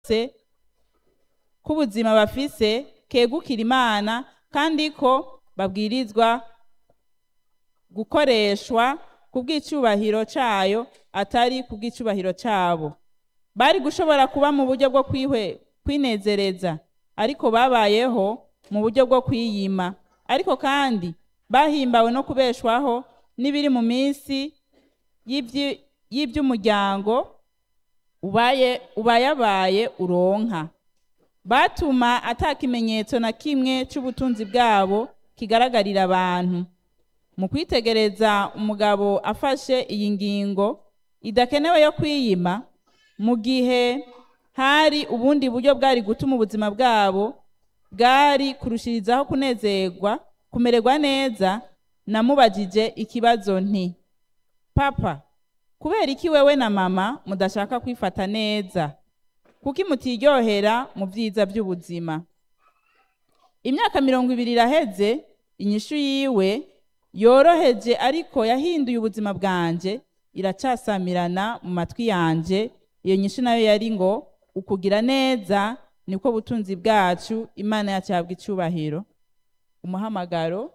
k'ubuzima bafise kegukira imana kandi ko babwirizwa gukoreshwa ku bw'icyubahiro cyayo atari ku bw'icyubahiro cyabo bari gushobora kuba mu buryo bwo kwinezereza ariko babayeho mu buryo bwo kwiyima ariko kandi bahimbawe no kubeshwaho n'ibiri mu minsi y'iby'umuryango ubayabaye uronka batuma atakimenyetso na kimwe cy'ubutunzi bwabo kigaragarira abantu mu kwitegereza umugabo afashe iyi ngingo idakenewe yo kwiyima mu gihe hari ubundi buryo bwari gutuma ubuzima bwabo bwari kurushirizaho kunezerwa kumererwa neza namubajije ikibazo nti papa kubera iki wewe na mama mudashaka kwifata neza kuko mutiryohera mu byiza by'ubuzima imyaka mirongo ibiri iraheze inyishu yiwe yoroheje ariko yahinduye ubuzima bwanjye iracasamirana mu matwi yanjye iyo nyishu nayo yari ngo ukugira neza niko butunzi bwacu imana yacu yabwa icyubahiro umuhamagaro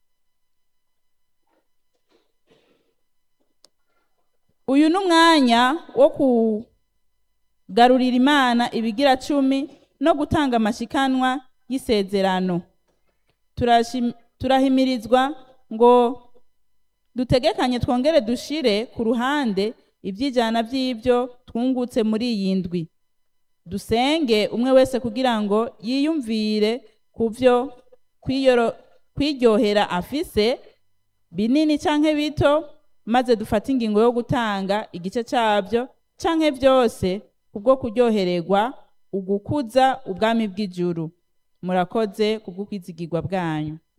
uyu ni umwanya wo kugarurira imana ibigira cumi no gutanga amashikanwa y'isezerano turahimirizwa ngo dutegekanye twongere dushire ku ruhande iby'ijana by'ibyo twungutse muri iyi ndwi dusenge umwe wese kugira ngo yiyumvire ku byo kwiryohera afise binini cyangwa bito maze dufate ingingo yo gutanga igice cyabyo cyangwa byose kubwo kuryohererwa ugukuza ubwami bw'ijuru murakoze kubwo kwizigirwa bwanyu